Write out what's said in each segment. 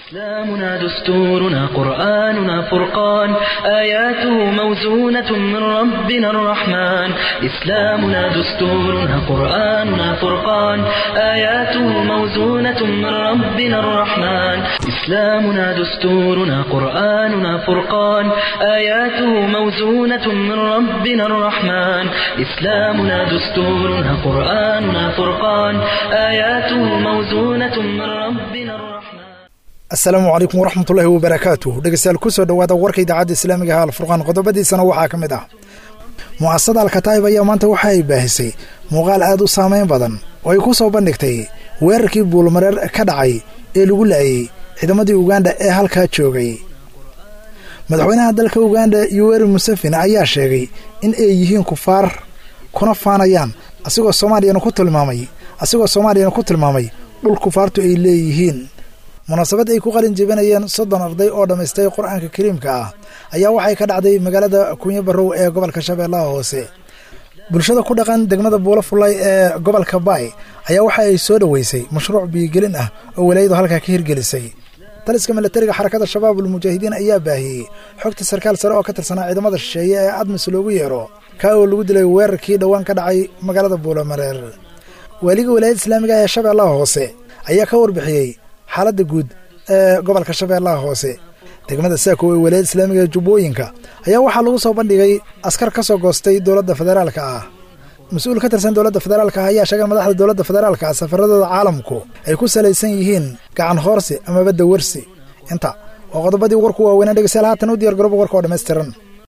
إسلامنا دستورنا قرآننا فرقان آياته موزونة من ربنا الرحمن إسلامنا دستورنا قرآننا فرقان آياته موزونة من ربنا الرحمن إسلامنا دستورنا قرآننا فرقان آياته موزونة من ربنا الرحمن إسلامنا دستورنا قرآننا فرقان آياته موزونة من ربنا الرحمن asalaamu calaykum waraxmatullaahi wabarakaatuh dhegeystayaal kusoo dhowaada warka idaacadda islaamiga ha alfurqaan qodobadiisana waxaa ka mid ah mu'asasada alkataa'ib ayaa maanta waxa ay baahisay muuqaal aad u saameyn badan oo ay ku soo bandhigtay weerarkii buulmareer ka dhacay ee lagu laayay ciidamadii uganda ee halkaa joogay madaxweynaha dalka uganda yuweri museveni ayaa sheegay in ay yihiin kufaar kuna faanayaan asigoo soomaaliyana ku tilmaamay asigoo soomaaliyana ku tilmaamay dhul kufaartu ay leeyihiin munaasabad ay ku qalin jebinayeen soddon arday oo dhammaystay qur-aanka kariimka ah ayaa waxay ka dhacday magaalada kunyo barrow ee gobolka shabeellaha hoose bulshada ku dhaqan degmada buulo fullay ee gobolka baay ayaa waxa ay soo dhoweysay mashruuc biyogelin ah oo walaayadu halkaa ka hirgelisay taliska milatariga xarakada shabaabul mujaahidiin ayaa baahiyey xogta sarkaal sare oo ka tirsanaa ciidamada shisheeye ee admis loogu yeero kaa oo lagu dilay weerarkii dhowaan ka dhacay magaalada buulomareer waaliga walaayada islaamiga ee shabeellaha hoose ayaa ka warbixiyey xaaladda guud ee gobolka shabeellaha hoose degmada saako ee walaayada islaamiga ee jubbooyinka ayaa waxaa lagu soo bandhigay askar ka soo goostay dowladda federaalka ah mas-uul ka tirsan dowladda federaalka ah ayaa sheegay madaxda dowladda federaalka ah safaradooda caalamku ay ku salaysan yihiin gacan hoorsi amaba dawarsi inta waa qodobadii warku waaweynaa dhegeystayaal haatan u diyar garooba warka oo dhammaystiran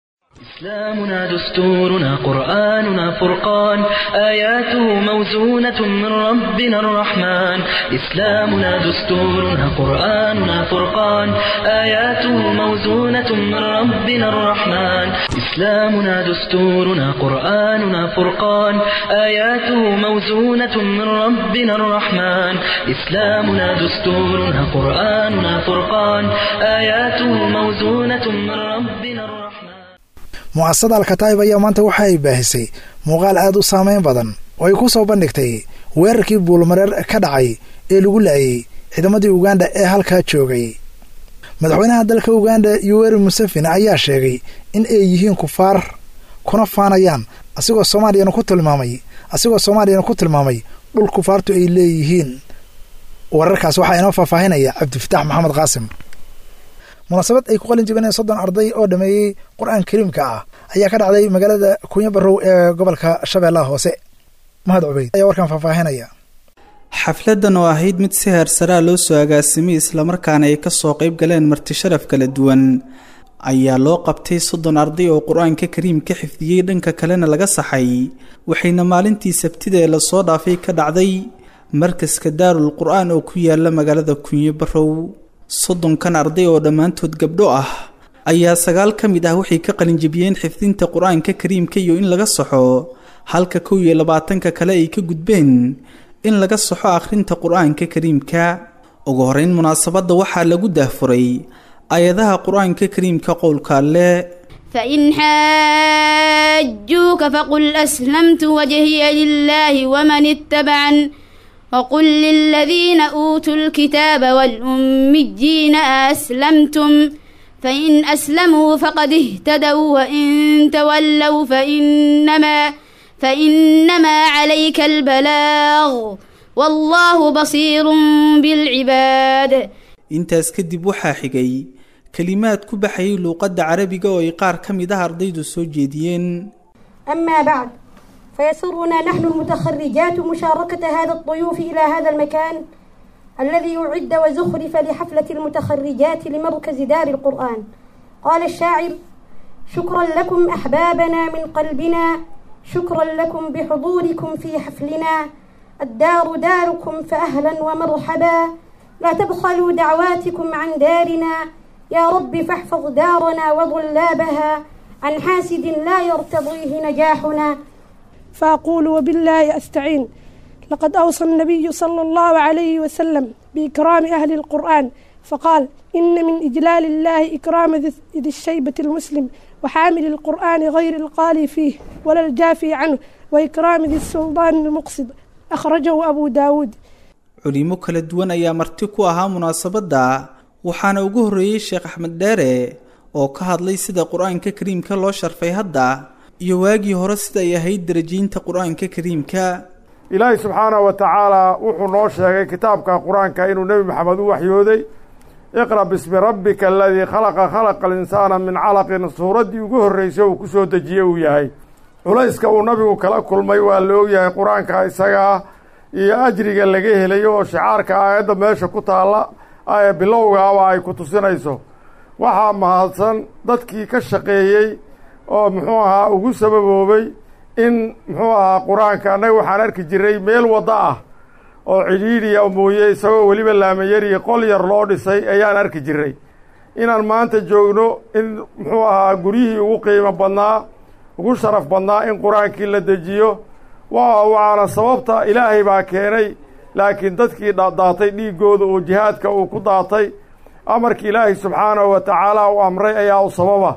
إسلامنا دستورنا قرآننا فرقان آياته موزونة من ربنا الرحمن إسلامنا دستورنا قرآننا فرقان آياته موزونة من ربنا الرحمن إسلامنا دستورنا قرآننا فرقان آياته موزونة من ربنا الرحمن إسلامنا دستورنا قرآننا فرقان آياته موزونة من ربنا الرحمن mu'asasada alkataa'ib ayaa maanta waxa ay baahisay muuqaal aad u saameyn badan oo ay ku soo bandhigtay weerarkii buulmareer ka dhacay ee lagu laayay ciidamadii uganda ee halkaa joogay madaxweynaha dalka uganda yuweri museveni ayaa sheegay in ay yihiin kufaar kuna faanayaan asigoo soomaaliyana ku tilmaamay asigoo soomaaliyana ku tilmaamay dhul kufaartu ay leeyihiin wararkaas waxaa inoo faahfaahinaya cabdifataax maxamed qaasim munaasabad ay ku qalin jebinayeen soddon arday oo dhameeyey qur-aan kariimka ah ayaa ka dhacday magaalada kunyo barrow ee gobolka shabeellaha hoose mahad cubeyd ayaa warkan faahfaahinaya xafladan oo ahayd mid si heersaraa loo soo agaasimay islamarkaana ay kasoo qayb galeen marti sharaf kala duwan ayaa loo qabtay soddon arday oo qur-aanka kariim ka xifdiyey dhanka kalena laga saxay waxayna maalintii sabtida ee lasoo dhaafay ka dhacday markaska daarul qur-aan oo ku yaala magaalada kunyo barrow soddonkan arday oo dhammaantood gabdho ah ayaa sagaal ka mid ah waxay ka qalinjibiyeen xifdinta qur-aanka kariimka iyo in laga saxo halka kow iyo labaatanka kale ay ka gudbeen in laga saxo akhrinta qur-aanka kariimka ugu horeyn munaasabadda waxaa lagu daahfuray aayadaha qur-aanka kariimka qowlka alle فإن حاجوك فقل أسلمت وجهي لله ومن اتبعن وقل للذين أوتوا الكتاب والأميين أسلمتم فإن أسلموا فقد اهتدوا وإن تولوا فإنما فإنما عليك البلاغ والله بصير بالعباد intaas kadib waxaa xigay kelimaad ku baxayay luuqadda carabiga oo ay qaar ka mid ah ardaydu soo jeediyeen أما بعد فيسرنا نحن المتخرجات مشاركة هذا الضيوف إلى هذا المكان الذي أعد وزخرف لحفلة المتخرجات لمركز دار القرآن قال الشاعر شكرا لكم أحبابنا من قلبنا شكرا لكم بحضوركم في حفلنا الدار داركم فأهلا ومرحبا لا تبخلوا دعواتكم عن دارنا يا رب فاحفظ دارنا وضلابها عن حاسد لا يرتضيه نجاحنا فأقول وبالله أستعين لقد أوصى النبي صلى الله عليه وسلم بإكرام أهل القرآن فقال إن من إجلال الله إكرام ذي الشيبة المسلم وحامل القرآن غير القالي فيه ولا الجافي عنه وإكرام ذي السلطان المقصد أخرجه أبو داود culimo kala duwan ayaa marti ku ahaa munaasabadda waxaana ugu horreeyey sheekh axmed dheere oo ka hadlay sida qur-aanka kariimka loo sharfay hadda iyo waagii hore sida ay ahayd darajiinta qur-aanka kariimka ilaahay subxaanahu wa tacaalaa wuxuu noo sheegay kitaabka qur-aanka inuu nebi maxamed u waxyooday iqra bismi rabbika aladii khalaqa khalaqa alinsaana min calaqin suuraddii ugu horreysay uu ku soo dejiyey uu yahay culayska uu nabigu kala kulmay waa la ogyahay qur-aanka isagaa iyo ajriga laga helayo oo shicaarka aayadda meesha ku taalla ee bilowgaaba ay ku tusinayso waxaa mahadsan dadkii ka shaqeeyey oo muxuu ahaa ugu sababoobay in muxuu ahaa qur-aanka annaga waxaan arki jiray meel waddo ah oo cidhiidhiya mooye isagoo weliba laamayariya qol yar loo dhisay ayaan arki jiray inaan maanta joogno in muxuu ahaa guryihii ugu qiimo badnaa ugu sharaf badnaa in qur-aankii la dejiyo wa waana sababta ilaahay baa keenay laakiin dadkii daatay dhiiggooda oo jihaadka uu ku daatay amarkii ilaahay subxaanahu wa tacaala uu amray ayaa u sababa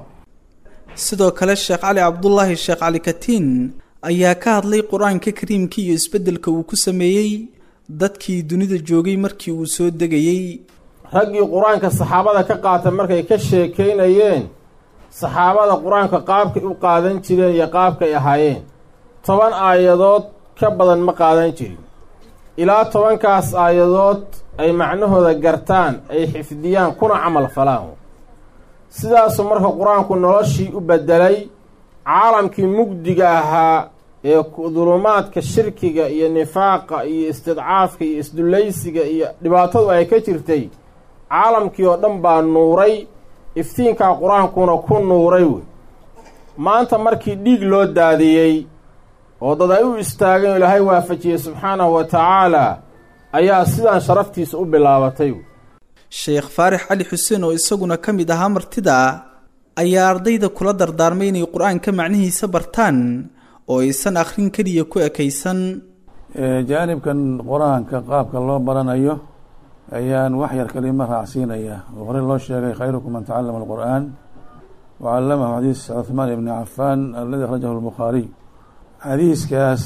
sidoo kale sheekh cali cabdulaahi sheekh cali katiin ayaa ka hadlay qur-aanka kariimka iyo isbeddelka uu ku sameeyey dadkii dunida joogay markii uu soo degayey raggii qur-aanka saxaabada ka qaatay markay ka sheekaynayeen saxaabada qur-aanka qaabkay u qaadan jireen iyo qaabkay ahaayeen toban aayadood ka badan ma qaadan jirin ilaa tobankaas aayadood ay macnahooda gartaan ay xifdiyaan kuna camal falaan sidaasuu marka qur-aanku noloshii u beddelay caalamkii mugdiga ahaa ee dulumaadka shirkiga iyo nifaaqa iyo istidcaafka iyo isdullaysiga iyo dhibaatadu ay ka jirtay caalamkii oo dhan baa nuuray iftiinkaa qur-aankuna ku nuuray wey maanta markii dhiig loo daadiyey oo dad ay u istaageen oo ilaahay waafajiyey subxaanahu wa tacaalaa ayaa sidaan sharaftiisa u bilaabatay wey sheekh faarix cali xuseen oo isaguna ka mid ahaa martida ayaa ardayda kula dardaarmay inay qur-aanka macnihiisa bartaan oo aysan akhrin keliya ku ekaysan jaanibkan qur-aanka qaabka loo baranayo ayaan wax yar kalima raacsiinayaa oo horey loo sheegay khayrukum man tacalama alqur'aan wacallamahu xadiis cuhmaan ibni cafaan aladi akhrajahu lbukhaariy xadiiskaas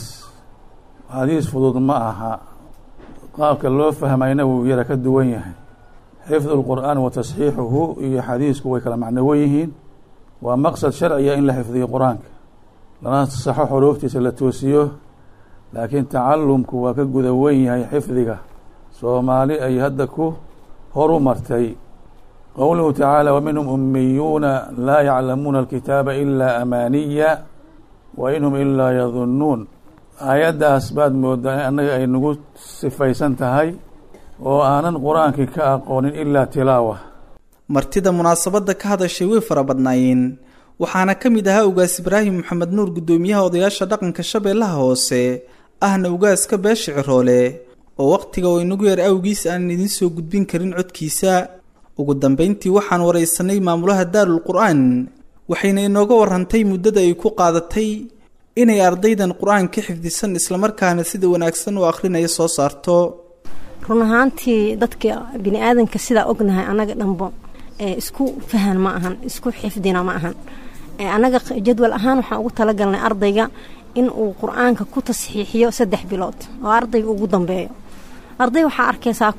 xadiis fudud ma aha qaabka loo fahmayna wuu yara ka duwan yahay xifdu lqur'aan wa tasxiixuhu iyo xadiisku way kala macnowan yihiin waa maqsad sharciya in la xifdiyo qur-aanka lana saxo xuruuftiisa la toosiyo laakiin tacalumku waa ka guda wen yahay xifdiga soomaali ay hadda ku horu martay qowluhu tacaala waminhum umiyuuna laa yaclamuuna alkitaaba ilaa amaaniya wa in hum ilaa yadunnuun aayaddaas baad moodaa in annaga ay nagu sifaysan tahay oo aanan qur-aankii ka aqoonin ilaa tilaawa martida munaasabadda ka hadashay way fara badnaayeen waxaana ka mid ahaa ugaas ibraahim maxamed nuur guddoomiyaha odayaasha dhaqanka shabeellaha hoose ahna ugaaska beesha ciroole oo wakhtiga oo inagu yar awgiis aanan idiin soo gudbin karin codkiisa ugu dambayntii waxaan waraysanay maamulaha daarul qur-aan waxayna inooga warrantay muddada ay ku qaadatay inay ardaydan qur-aan ka xifdisan islamarkaana sida wanaagsan u akhrinaya soo saarto run ahaantii dadka bini aadanka sidaa ognahay annaga dhanbo isku fahan ma ahan isku xifdina ma ahan annaga jadwal ahaan waxaan ugu talagalnay ardayga in uu qur-aanka ku tasxiixiyo saddex bilood oo ardayga ugu dambeeyo arday waxaa arkaysaa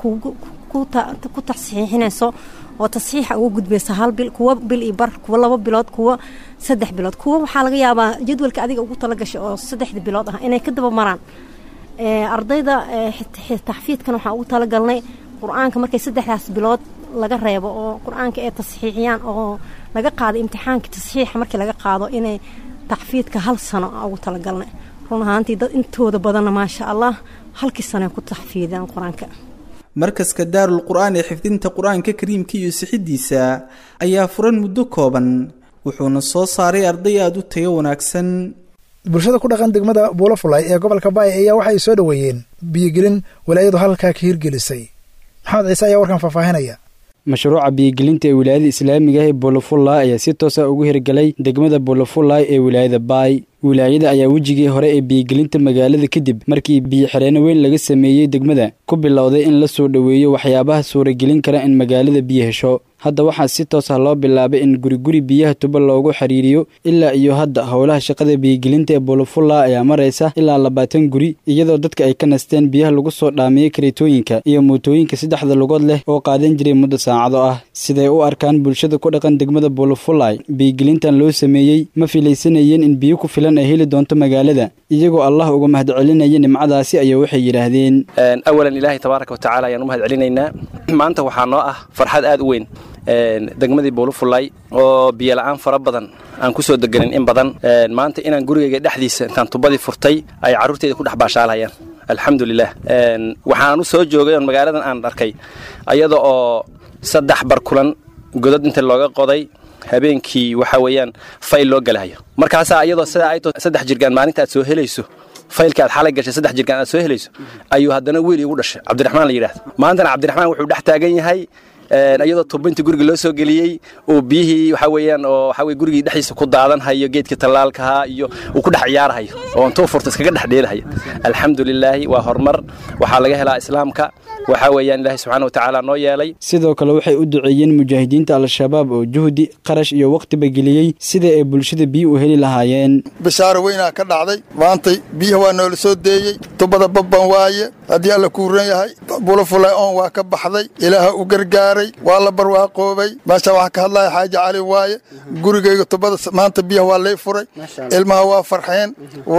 ku tasxiixinayso oo tasxiixa ugu gudbaysa hal bil kuwa bil iyo bar kuwa laba bilood kuwa saddex bilood kuwa waxaa laga yaabaa jadwalka adiga ugu talagashay oo saddexda bilood ah inay ka daba maraan ardayda taxfiidkan waxaan ugu talagalnay qur-aanka markay saddexdaas bilood laga reebo oo qur-aanka ay tasxiixiyaan oo laga qaado imtixaanka tasxiixa markii laga qaado inay taxfiidka hal sano ugu talagalnay run ahaantii dad intooda badanna maasha allah halkii sano ku taxfiidaan qur-aanka markaska daarul qur-aan ee xifdinta qur-aanka kariimka iyo sixidiisa ayaa furan muddo kooban wuxuuna soo saaray arday aada u tayo wanaagsan bulshada ku dhaqan degmada buulafulay ee gobolka baay ayaa waxay soo dhoweeyeen biyogelin walaayadu halkaa ka hirgelisay maxamed ciise ayaa warkan faahfaahinaya mashruuca biyogelinta ee wilaayada islaamiga ee buulafulla ayaa si toosa ugu hirgelay degmada buulafulla ee wilaayada baay wilaayada ayaa wejigii hore ee biyogelinta magaalada kadib markii biyo-xireenno weyn laga sameeyey degmada ku bilowday in la soo dhoweeyo waxyaabaha suuragelin kara in magaalada biyo hesho hadda waxaa si toos ah loo bilaabay in guriguri biyaha tubo loogu xiriiriyo ilaa iyo hadda howlaha shaqada biyigelinta ee bulufulla ayaa maraysa ilaa labaatan guri iyadoo dadka ay ka nasteen biyaha lagu soo dhaamiyey kareetooyinka iyo mootooyinka saddexda lugood leh oo qaadan jiray muddo saacado ah siday u arkaan bulshada ku dhaqan degmada bulufullay biyigelintan loo sameeyey ma filaysanayeen in biyo ku filan ay heli doonto magaalada iyagoo allah uga mahadcelinaya nimcadaasi ayaa waxay yidhaahdeen awalan ilaahay tabaaraka watacaala ayaan u mahad celinaynaa maanta waxaa noo ah farxad aad u weyn degmadii buulufulay oo biyola'aan fara badan aan ku soo deganin in badan maanta inaan gurigayga dhexdiisa intaan tubadii furtay ay carruurteyda ku dhex baashaalhayaan alxamdulilah waxaan u soo joogay oon magaaladan aan arkay ayada oo saddex barkulan godad inta looga qoday habeenkii waxa weeyaan fayl loo galahayo markaasaa iyadoo sidaa ay to saddex jirgaan maalinta aad soo helayso faylka aad xalay gashay saddex jirgaan aad soo helayso ayuu haddana wiil iigu dhashay cabdiraxmaan la yidhahdo maantana cabdiraxmaan wuxuu dhex taagan yahay iyadoo tubintii guriga loo soo geliyey oo biyihii waxa weeyaan oo waxa weye gurigii dhexdiisa ku daadanhayo geedkii tallaalkaha iyo uu ku dhex ciyaarhayo oo intuu furta iskaga dhex dheelahayo alxamdulilaahi waa horumar waxaa laga helaa islaamka waxaa weeyaan ilaahay subxaana watacaala noo yeelay sidoo kale waxay u duceeyeen mujaahidiinta al-shabaab oo juhdi qarash iyo wakhtiba geliyey sida ay bulshada biyo u heli lahaayeen bishaaro weynaa ka dhacday maantay biyaha waa noola soo deeyey tubada babban waaye haddii alla kuuran yahay bulafulay oon waa ka baxday ilaaha u gargaaray waa la barwaaqoobay meesha waxaa ka hadlaya xaaji cali waaye gurigayga tubada maanta biyaha waa lay furay ilmaha waa farxeen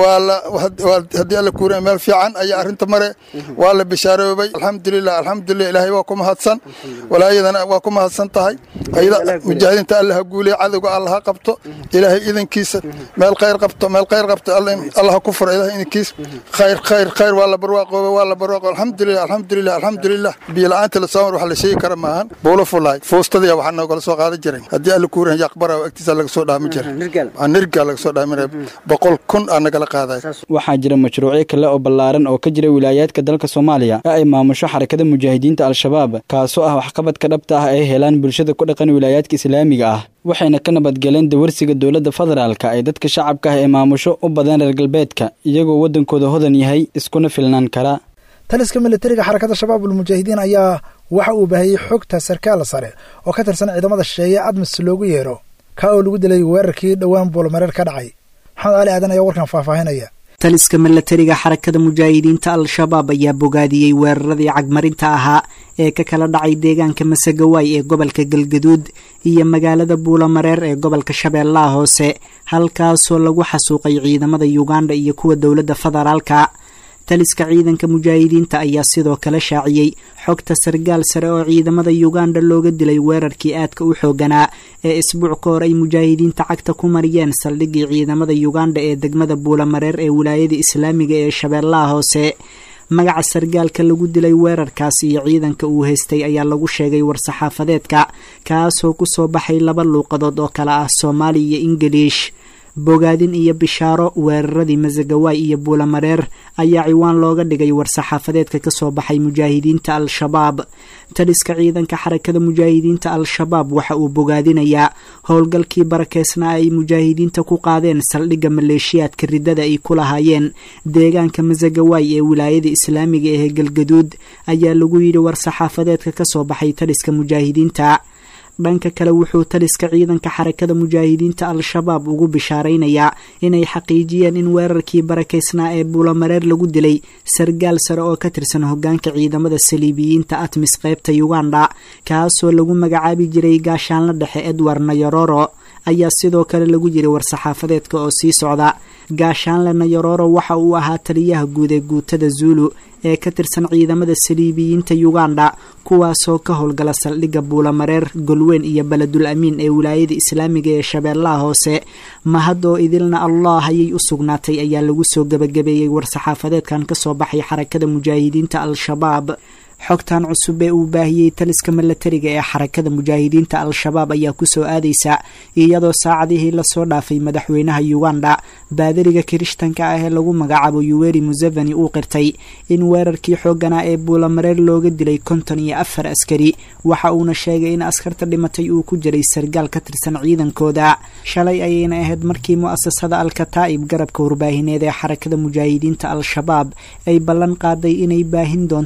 haddii alla kuuran meel fiican ayaa arrinta mare waa la bishaaroobay alxamdulilah alxamdulilah ilaahay waa ku mahadsan walaayadana waa ku mahadsan tahay mujaahidiinta alla ha guuliya cadowga alla ha qabto ilaahay idankiisa meel khayr qabto meel khayr qabto alla ha ku furo ilahay idankiisa khayr khayr khayr waa la barwaaqoobay waa la barwaaqo alxamdulilah alxamdulilah alxamdulilah biyo la-aanta la soomar wax la sheegi kara maahan buulo fulaay fuustadii waxaa noogala soo qaadan jiray haddii alla kuuran yaqbara agtiisa laga soo dhaami jiray nirga laga soo dhaaminaya boqol kun aa nagala qaadaya waxaa jira mashruucyo kale oo ballaaran oo ka jira wilaayaadka dalka soomaaliya ee ay maamusho xarakada mujaahidiinta al-shabaab kaasoo ah waxqabadka dhabta ah ay helaan bulshada ku dhaqan wilaayaadka islaamiga ah waxayna ka nabadgaleen dawarsiga dowladda federaalka ay dadka shacabka ah ee maamusho u badeen reer galbeedka iyagoo waddankooda hodan yahay iskuna filnaan kara taliska militariga xarakada shabaab ulmujaahidiin ayaa waxa uu baahiyey xogta sarkaal sare oo ka tirsan ciidamada shisheeye admis loogu yeero ka oo lagu dilay weerarkii dhowaan buulmareer ka dhacay maxamed cali aadan ayaa warkan faahfaahinaya taliska milatariga xarakada mujaahidiinta al-shabaab ayaa bogaadiyey weeraradii cagmarinta ahaa ee ka kala dhacay deegaanka masagawaay ee gobolka galgaduud iyo magaalada buulamareer ee gobolka shabeellaha hoose halkaasoo lagu xasuuqay ciidamada yuganda iyo kuwa dowladda federaalka taliska ciidanka mujaahidiinta ayaa sidoo kale shaaciyey xogta sargaal sare oo ciidamada yuganda looga dilay weerarkii aadka u xooganaa ee isbuuc ka hor ay mujaahidiinta cagta ku mariyeen saldhiggii ciidamada yuganda ee degmada buulamareer ee wilaayada islaamiga ee shabeellaha hoose magaca sargaalka lagu dilay weerarkaas iyo ciidanka uu haystay ayaa lagu sheegay war-saxaafadeedka kaasoo kusoo baxay laba luuqadood oo kale ah soomaali iyo ingiliish bogaadin iyo bishaaro weeraradii masagawaay iyo buulamareer ayaa ciwaan looga dhigay war-saxaafadeedka kasoo baxay mujaahidiinta al-shabaab taliska ciidanka xarakada mujaahidiinta al-shabaab waxa uu bogaadinayaa howlgalkii barakeysnaa ay mujaahidiinta ku qaadeen saldhigga maleeshiyaadka riddada ay ku lahaayeen deegaanka masagawaay ee wilaayada islaamiga ee galgaduud ayaa lagu yidhi war-saxaafadeedka kasoo baxay taliska mujaahidiinta dhanka kale wuxuu taliska ciidanka xarakada mujaahidiinta al-shabaab ugu bishaaraynayaa inay xaqiijiyeen in weerarkii barakeysnaa ee buulamareer lagu dilay sargaal sare oo ka tirsan hogaanka ciidamada saliibiyiinta atmis qeybta uganda kaasoo lagu magacaabi jiray gaashaanla dhexe edward nayororo ayaa sidoo kale lagu yiri war-saxaafadeedka oo sii socda gaashaanle nayororo waxa uu ahaa taliyaha guud ee guutada zuulu ee ka tirsan ciidamada saliibiyiinta uganda kuwaasoo ka howlgala saldhigga buulamareer golweyn iyo beledul amiin ee wilaayada islaamiga ee shabeellaha hoose mahad oo idilna allah ayay u sugnaatay ayaa lagu soo gebagabeeyey war-saxaafadeedkan kasoo baxay xarakada mujaahidiinta al-shabaab xogtan cusub ee uu baahiyey taliska milatariga ee xarakada mujaahidiinta al-shabaab ayaa kusoo aadaysa iyadoo saacadihii lasoo dhaafay madaxweynaha uganda baadariga kirishtanka ah ee lagu magacaabo yuweri museveni uu qirtay in weerarkii xooganaa ee buulamareer looga dilay konton iyo afar askari waxa uuna sheegay in askarta dhimatay uu ku jiray sargaal ka tirsan ciidankooda shalay ayayna ahayd markii mu-asasada al-kataa'ib garabka warbaahineed ee xarakada mujaahidiinta al-shabaab ay ballan qaaday inay baahin doonto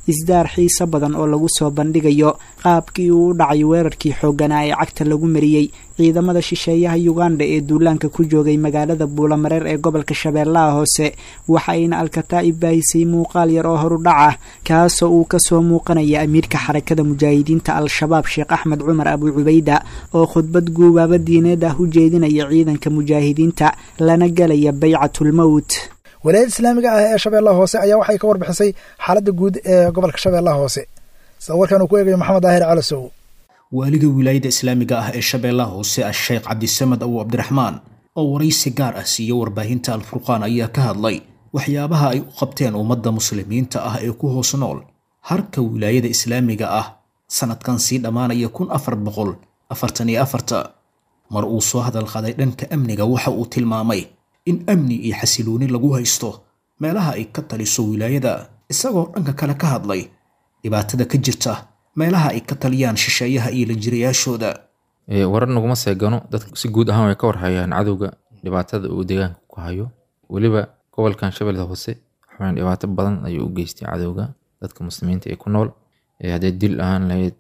isdaar xiiso badan oo lagu soo bandhigayo qaabkii uu u dhacay weerarkii xoogganaa ee cagta lagu mariyey ciidamada shisheeyaha yuganda ee duulaanka ku joogay magaalada buulamareer ee gobolka shabeellaha hoose waxa ayna alkataa'ib baahisay muuqaal yar oo horudhac ah kaasoo uu kasoo muuqanaya amiirka xarakada mujaahidiinta al-shabaab sheekh axmed cumar abu cubayda oo khudbad guubaaba diineed ah u jeedinaya ciidanka mujaahidiinta lana galaya baycatulmowt walaayada islaamiga ah ee shabeellaha hoose ayaa waxay ka warbixisay xaaladda guud ee gobolka shabeellaha hoose sida warkan uu ku eegayo maxamed daahir calasow waaliga wilaayada islaamiga ah ee shabeellaha hoose a-sheekh cabdisamed abu cabdiraxmaan oo waraysi gaar ah siiya warbaahinta alfurqaan ayaa ka hadlay waxyaabaha ay u qabteen ummadda muslimiinta ah ee ku hoos nool harka wilaayada islaamiga ah sanadkan sii dhammaanaya kun afar boqol afartan iyo afarta mar uu soo hadal qaday dhanka amniga waxa uu tilmaamay in amni iyo xasilooni lagu haysto meelaha ay ka taliso wilaayada isagoo dhanka kale ka hadlay dhibaatada ka jirta meelaha ay ka taliyaan shisheeyaha iyo lanjirayaashooda warar naguma seegano dadka si guud ahaan way ka warhayaan cadowga dhibaatada uu deegaanka ku hayo weliba gobolkan shabeellada hoose waxaan dhibaato badan ayuu u geystay cadowga dadka muslimiinta ee ku nool haddee dil ahaan lahayd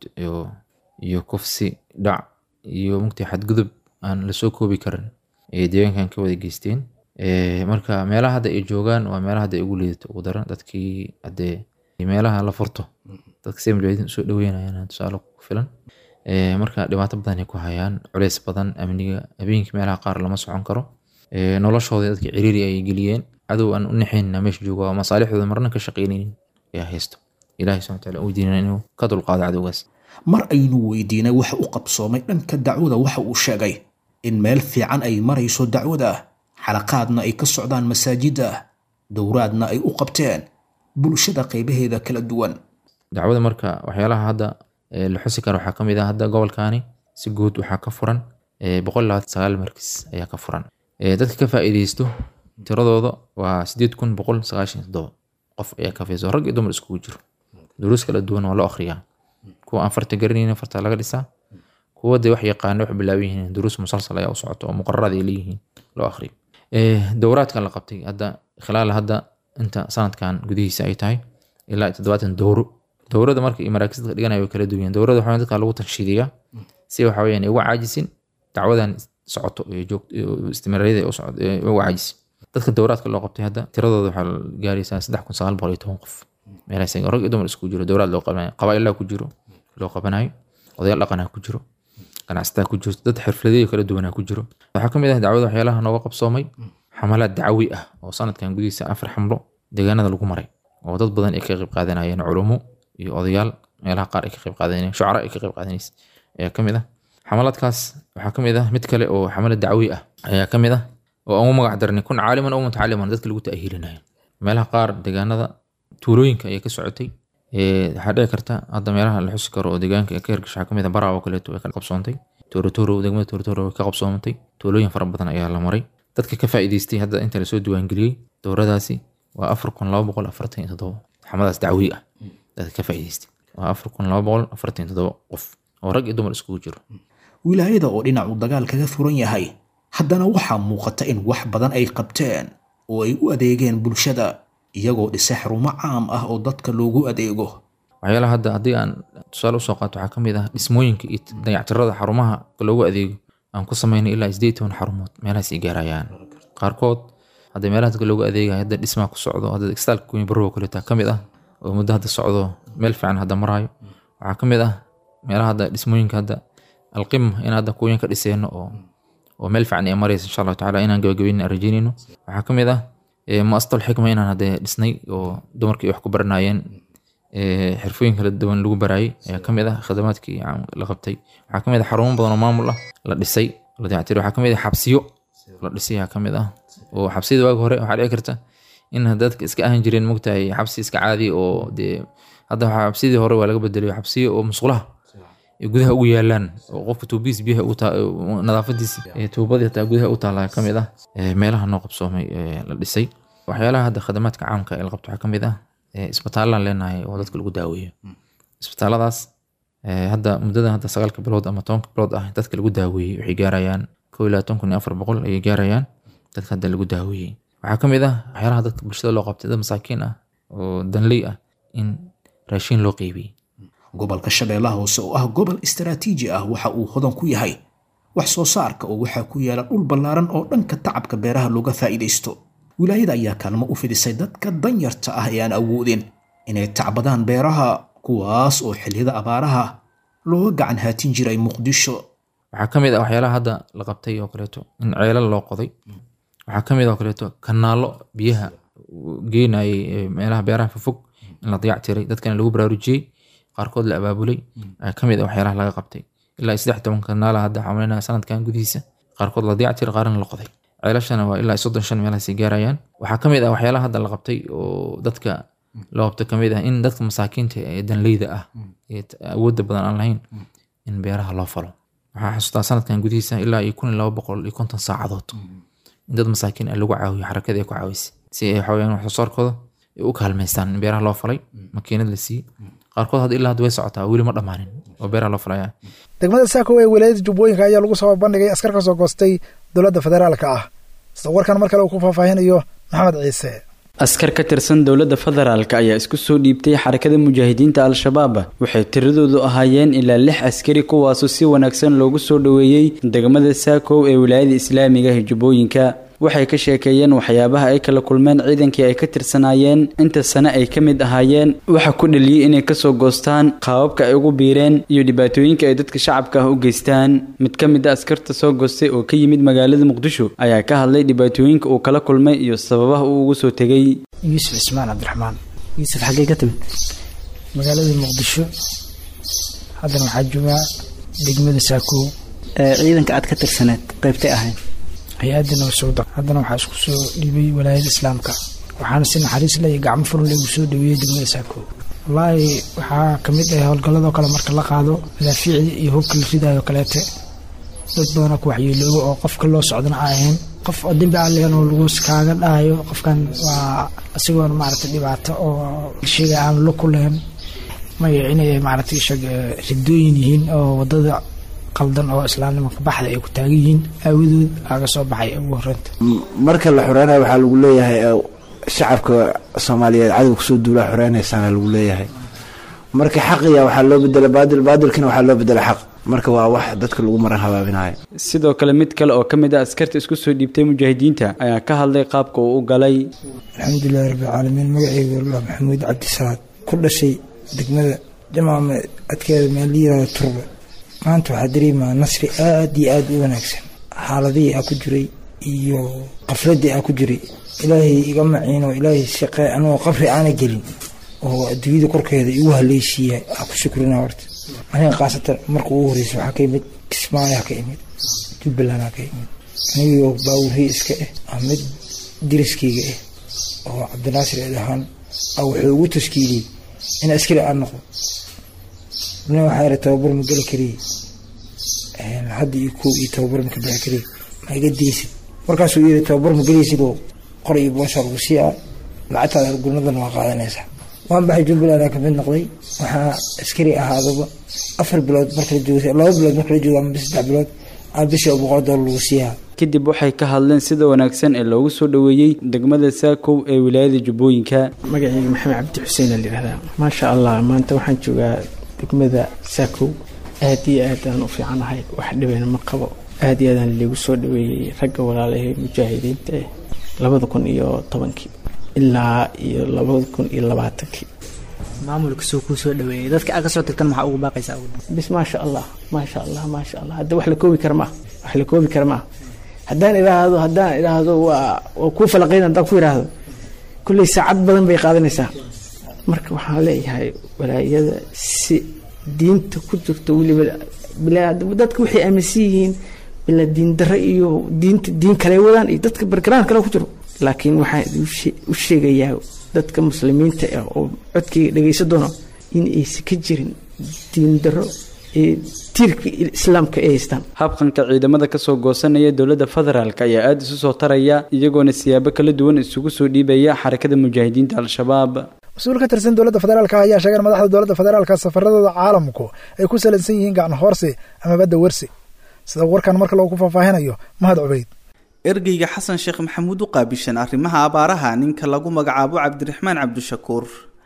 iyo kufsi dhac iyo mugtay xadgudub aan lasoo koobi karin ayay deegaankan ka wada geysteen marka meelaha hadda ay joogaan waa meelaha hadda ay ugu liidato ugu daran dadkii haddee meelaha la furto dadka si mujaahidiin usoo dhaweynayaan tusaale ku filan marka dhibaato badan ay ku hayaan culeys badan amniga habeenkii meelaha qaar lama socon karo noloshooda dadka ciriiri ay geliyeen cadow aan u naxaynna meesha jooga oo masaalixdooda marna ka shaqaynaynin ayaa haysto ilahi subxana wataala uu diinana inuu ka dulqaado cadowgaas mar aynu weydiinay waxa u qabsoomay dhanka dacwada waxa uu sheegay in meel fiican ay marayso dacwada xalaqaadna ay ka socdaan masaajidda dowraadna ay u qabteen bulshada qaybaheeda kala duwan dacwada marka waxyaalaha hadda la xusi kara waxaa kamid ah hadda gobolkaani si guud waxaa ka furan boqol labaatan sagaal markis ayaa ka furan dadka ka faa'iideysto tiradooda waa sideed kun boqol sagaashan toddoba qof ayaa ka faiiso rag iyo dumar iskugu jiro duruus kala duwan waa loo akhriyaa kuwa aan farta garanaynin farta laga dhisaa kuwa dee wax yaqaana wax bilaaban yihiin duruus musalsal ayaa u socoto oo muqararad ay leeyihiin loo akhriyo dowraadkan la qabtay hadda khilaal hadda inta sanadkan gudihiisa ay tahay ilaa toddobaatan dowro dowrada marka iyo maraakiis dadka dhiganaya way kala duwan dowrada waxaa dadka lagu tanshiidiyaa si waxa weyaan uga caajisin dacwadan socoto istimraariyada uga caajisin dadka dowraadka loo qabtay hadda tiradooda waxaa gaaraysaa saddex kun sagaal boqol iyo toban qof meelahaas rag iyo dumar isku jiro dowraad loo qabanayo qabaailaa ku jiro loo qabanayo odayaal dhaqanaa ku jiro ganacsataa ku jirto dad xirfladeeyo kala duwanaa ku jiro waxaa kamid ah dacwada waxyaalaha nooga qabsoomay xamalaad dacwi ah oo sanadkan gudihiisa afar xamlo deegaanada lagu maray oo dad badan ay ka qayb qaadanayeen culumo iyo odayaal meelaha qaar ay ka qayb qaadanayeen shucara ay ka qayb qaadanaysa ayaa kamid ah xamalaadkaas waxaa kamid ah mid kale oo xamalad dacwi ah ayaa kamid ah oo aan u magac darnay kun caaliman oo mutacaliman dadka lagu ta'hiilinayo meelaha qaar deegaanada tuulooyinka ayay ka socotay waxaa dhici karta hadda meelaha la xusi karo oo deegaanka ka hirgasha waxaa kamid ah baraa oo kaleeto way ka qabsoontay toorotoro degmada toorotoro way ka qabsoomatay tuulooyin fara badan ayaa la maray dadka ka faa'iidaystay hadda inta lasoo diiwaangeliyey dowradaasi waa afar kun laba boqol afartan iyo toddoba xamadaas dacwi ah dadka ka faa'iidaystay waa afar kun laba boqol afartan iyo toddoba qof oo rag iyo dumar iskugu jiro wilaayada oo dhinacu dagaal kaga furan yahay haddana waxaa muuqata in wax badan ay qabteen oo ay u adeegeen bulshada iyagoo dhisa xarumo caam ah oo dadka loogu adeego waxyaalaha hadda haddii aan tusaale usoo qaato waxaa kamid ah dhismooyinka iyo dayactirada xarumaha loogu adeego aan ku sameynay ilaa sideed toban xarumood meelahaas ay gaarayaan qaarkood hadda meelaha dadka loogu adeegayo hadda dhismaa ku socdo hadda istaalka kuwin barrowa kaleeta kamid ah oo muddo hadda socdo meel fiican hadda maraayo waxaa kamid ah meelaha hadda dhismooyinka hadda alqima in hadda kuwin ka dhiseeno oo oo meel fiican ay maraysa insha allahu tacaala inaan gabagabeyn aan rajeynayno waxaa kamid ah muastal xikma inaan hadde dhisnay oo dumarkii wax ku baranayeen xirfooyin kala duwan lagu baraayay ayaa kamid ah khadamaadkii la qabtay waxaa kamid ah xarumo badan oo maamul ah la dhisay la dayactiray waxaa kamid ah xabsiyo la dhisay ayaa kamid ah oo xabsiyada waagi hore waxaa dhici karta in dadka iska ahan jireen mogtahay xabsi iska caadi oo dee hadda waxaa xabsiyadii hore waa laga bedelay xabsiyo oo musqulaha ay gudaha ugu yaalaan oo qofka tuubihiis biyaha nadaafadiisa tuubadii hataa gudaha u taala kamid ah meelaha noo qabsoomay la dhisay waxyaalaha hadda khadamaadka caamka ee la qabto waxaa kamid ah isbitaalaan leenahay oo dadka lagu daaweeyo isbitaaladaas hadda muddada hadda sagaalka bilood ama tobanka bilood ah dadka lagu daaweeyey waxay gaarayaan kow iyo labaatan kun iyo afar boqol ayay gaarayaan dadka hadda lagu daaweeyey waxaa kamid ah waxyaalaha dadka bulshada loo qabtay dad masaakiin ah oo danley ah in raashiin loo qeybiyey gobolka shabeellaha hoose oo ah gobol istaraatiiji ah waxa uu hodan ku yahay wax soo saarka oo waxaa ku yaala dhul ballaaran oo dhanka tacabka beeraha looga faa'iidaysto wilaayada ayaa kaalmo u fidisay dadka danyarta ah ee aan awoodin inay tacbadaan beeraha kuwaas oo xilliyada abaaraha looga gacan haatin jiray muqdisho waxaa ka mid ah waxyaalaha hadda la qabtay oo kaleeto in ceelal loo qoday waxaa ka mid ah oo kaleeto kanaallo biyaha geenayay meelaha beeraha fofog in la dayac tiray dadkana lagu baraarujiyey qaarkood la abaabulay ayaa ka mid ah waxyaalaha laga qabtay ilaa saddex toban kanaala hadda xamalinaya sanadkan gudihiisa qaarkood la dayac tiray qaarna la qoday ceelashana waa ilaa soddon shan meelahaasay gaarayaan waxaa ka mid ah waxyaalaha hadda la qabtay oo dadka loo qabto ka mid ah in dadka masaakiinta ee danleyda ah ee awoodda badan aan lahayn in beeraha loo falo waxaa xasuustaa sanadkan gudihiisa ilaa iyo kun iyo laba boqol iyo konton saacadood in dad masaakiin ah lagu caawiyo xarakada ay ku caawisay si ay waxaweyaan wax soo saarkooda ay u kaalmaystaan in beeraha loo falay makiinad la siiyey qaarkood hadda ilaa hadda way socotaa weli ma dhammaanin oo beeraha loo falaya degmada saako ee wilaayada jubbooyinka ayaa lagu soo bandhigay askar ka soo goostay dowladda federaalka ah sida warkan mar kale uu ku faahfaahinayo maxamed ciise askar ka tirsan dowladda federaalka ayaa isku soo dhiibtay xarakada mujaahidiinta al-shabaab waxay tiradoodu ahaayeen ilaa lix askari kuwaasoo si wanaagsan loogu soo dhoweeyey degmada saakow ee wilaayada islaamiga ee jubbooyinka waxay ka sheekeeyeen waxyaabaha ay kala kulmeen ciidankii ay ka tirsanaayeen inta sane ay ka mid ahaayeen waxa ku dhaliyey inay kasoo goostaan qaababka ay ugu biireen iyo dhibaatooyinka ay dadka shacabka ah u geystaan mid ka mid a askarta soo goostay oo ka yimid magaalada muqdisho ayaa ka hadlay dhibaatooyinka uu kala kulmay iyo sababaha uu ugu soo tegey yuusuf cismaan cabdiraxmaan yuusuf xaggee ka timid magaalada muqdisho haddana waxaa joogaa degmada saakoow ciidanka aad ka tirsaneed qaybtay ahayn hay-adda nabasowda haddana waxaa isku soo dhiibay walaayada islaamka waxaana si naxariis leh iyo gacmo furan lagu soo dhaweeyey degmada saakoow wallaahi waxaa ka mid ah howlgalladoo kale marka la qaado madaafiicda iyo hubka la ridayo kaleete dad badanoo ku waxyeelooba oo qofka loo socdana a ahayn qof oo dembi alligan oo lagu kaaga dhahayo qofkan waa isagoona maaragtay dhibaato oo sheega aan lo ku lahayn maya inay maaragtay isaga ridooyin yihiin oo wadada qaldan oo islaamnimanka baxda ay ku taagan yihiin aawadood aga soo baxay ugu horreynta marka la xoreynayo waxaa lagu leeyahay shacabka soomaaliyeed cadowga kusoo duulaa xoreynaysaana lagu leeyahay marka xaqiya waxaa loo bedela baadil baadilkina waxaa loo bedela xaq marka waa wax dadka lagu maran habaabinayo sidoo kale mid kale oo ka mid ah askarta isku soo dhiibtay mujaahidiinta ayaa ka hadlay qaabka uu u galay alxamdulilahi rabbilcaalamiin magaceyga wallah maxamuud cabdisalaad ku dhashay degmada jamaama adkeeda meel la yirahdo turbe maanta waxaa dareemaa nasri aada iyo aada u wanaagsan xaaladihii aa ku jiray iyo qafladii aa ku jiray ilaahay iga maciino ilaahay shaqee anigoo qabri aana gelin oo adduunyada korkeeda igu haleysiiya aa ku shukrina horta aniga khaasatan marka ugu horreysa waxaa ka yimid kismaayaa ka imid jubbalandaa ka imid anigoo baawurhii iska ah mid diriskayga ah oo cabdinaasir eed ahaan a wuxuu ugu tashkiiliyey in askari aan noqdo nin waxaa ira tababar ma geli kariye hadda iyo koob iyo tababar ma ka bixi kariye ma iga deysid markaasuu yiri tababar ma gelaysid oo qor iyo boosha lagu siiyaa lacagtaada gurnadan waa qaadanaysaa waan baxay jubbaland ka mid noqday waxaa askari ahaadaba afar bilood marka la joogo laba bilood marka la joogo ama saddex bilood aa bishii oo boqol doolar lagu siiyaa kadib waxay ka hadleen sida wanaagsan ee loogu soo dhoweeyey degmada saakow ee wilaayada jubbooyinka magacayga maxamed cabdi xuseen la yihahdaa maasha allah maanta waxaan joogaa degmada saakow aad iyo aad aan u fiicanahay wax dhibeyna ma qabo aad iyo aadaan liigu soo dhaweeyey ragga walaalahee mujaahidiinta eh labada kun iyo tobankii ilaa iyo labada kun iyo labaatankii maamulka soo kuu soo dhaweeyey dadka aad kasoo tagtan maxaa ugu baaqaysaa bis maasha allah maasha allah maasha allah hadda wax la koobi kara maa wax la koobi kara maa haddaan idhaahdo haddaan idhaahdo waa waa kuu falaqayn haddaan ku idhaahdo kulley saacad badan bay qaadanaysaa marka waxaan leeyahay walaayada si diinta ku jirto weliba dadka waxay aaminsan yihiin bila diin darre iyo diinta diin kale wadaan iyo dadka bargaraan kale ku jiro laakiin waxaan u sheegayaa dadka muslimiinta ah oo codkayga dhegaysan doono in aysan ka jirin diin darro ee tiirka islaamka ay haystaan habqanka ciidamada kasoo goosanaya dowladda federaalk ayaa aada isu soo taraya iyagoona siyaabo kala duwan isugu soo dhiibaya xarakada mujaahidiinta al-shabaab mas-uul ka tirsan dowladda federaalka ayaa sheegay in madaxda dowladda federaalka safaradooda caalamku ay ku salaysan yihiin gacan hoorsi ama badda wersi sida warkan marka loogu faahfaahinayo mahad cubeyd ergeyga xasan sheekh maxamuud u qaabishan arrimaha abaaraha ninka lagu magacaabo cabdiraxmaan cabdishakuur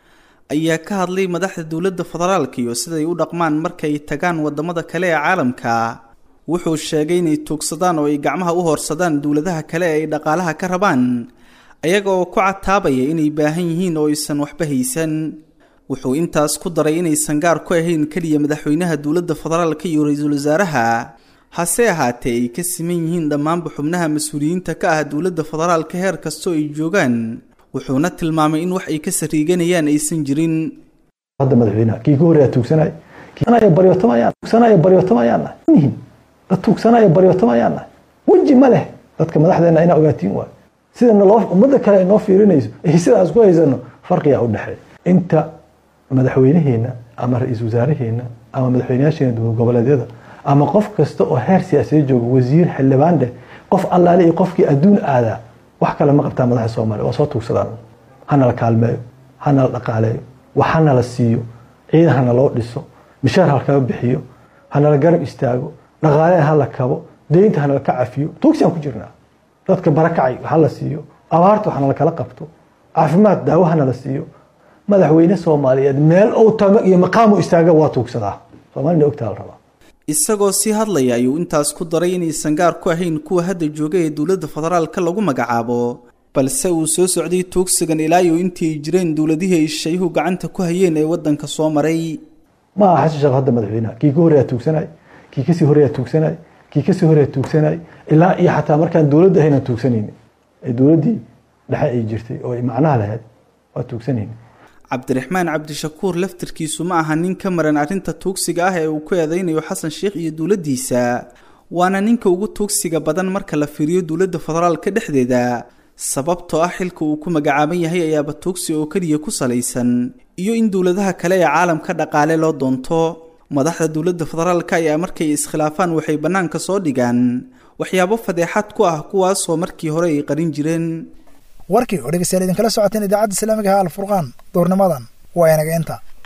ayaa ka hadlay madaxda dowladda federaalka iyo siday u dhaqmaan markay tagaan wadamada kale ee caalamka wuxuu sheegay inay tuugsadaan oo ay gacmaha u hoorsadaan dowladaha kale ee ay dhaqaalaha ka rabaan ayaga oo ku cataabaya inay baahan yihiin oo aysan waxba haysan wuxuu intaas ku daray inaysan gaar ku ahayn keliya madaxweynaha dowladda federaalka iyo ra-iisul wasaaraha hase ahaatee ay ka siman yihiin dhammaanba xubnaha mas-uuliyiinta ka ah dowladda federaalka heer kastoo ay joogaan wuxuuna tilmaamay in wax ay ka sariiganayaan aysan jirin hadda madaxweynaha kii ka horreeya tuugsanay tuugsanaya baryootamayaan tuugsanaya baryootamayaan nihin dad tuugsanaya baryootamayaan weji ma leh dadka madaxdeena inaa ogaatiin waayo sida naloo ummadda kale ay noo fiirinayso iyo sidaas ku haysano farqiyaa u dhexeeya inta madaxweynaheena ama ra-iisul wasaaraheena ama madaxweynayaasheena dowlad goboleedyada ama qof kasta oo heer siyaasiya jooga wasiir xildhibaan dheh qof allaale iyo qofkii adduun aadaa wax kale ma qabtaa madaxa soomaaliya waa soo tuugsadaan hanala kaalmeeyo hanala dhaqaaleeyo wax hanala siiyo ciidan hana loo dhiso mishaar halkaga bixiyo hanala garab istaago dhaqaaleha hala kabo deynta hanala ka cafiyo tuugsiaan ku jirnaa dadka barakacay hala siiyo abaarta waxnala kala qabto caafimaad daawo hanala siiyo madaxweyne soomaaliyeed meel uu tago iyo maqaamu istaaga waa tuugsadaa soomaalina ogtaa la rabaa isagoo sii hadlaya ayuu intaas ku daray inaysan gaar ku ahayn kuwa hadda jooga ee dowladda federaalka lagu magacaabo balse uu soo socday tuugsigan ilaa iyo intii ay jireen dowladihii ay shayuhu gacanta ku hayeen ee waddanka soo maray ma aha xasan sheekh hadda madaxweynaha kii ka horreeya tuugsanay kii kasii horreeya tuugsanay kii kasii horreeya tuugsanay ilaa iyo xataa markaan dowladda ahaynan tuugsanayni ee dowladdii dhexe ay jirtay oo ay macnaha lahayd waa tuugsanayni cabdiraxmaan cabdishakuur laftirkiisu ma aha nin ka maran arrinta tuugsiga ah ee uu ku eedeynayo xasan sheikh iyo dowladdiisa waana ninka ugu tuugsiga badan marka la fiiriyo dowladda federaalka dhexdeeda sababtoo ah xilka uu ku magacaaban yahay ayaaba tuugsi oo keliya ku salaysan iyo in dowladaha kale ee caalamka dhaqaale loo doonto madaxda dowladda federaalka ayaa markay iskhilaafaan waxay bannaanka soo dhigaan waxyaabo fadeexad ku ah kuwaasoo markii hore ay qarin jireen warkii oo dhegeystayaal idinkala socoteen idaacadda islaamiga ha alfurqaan duurnimadan waa inaga inta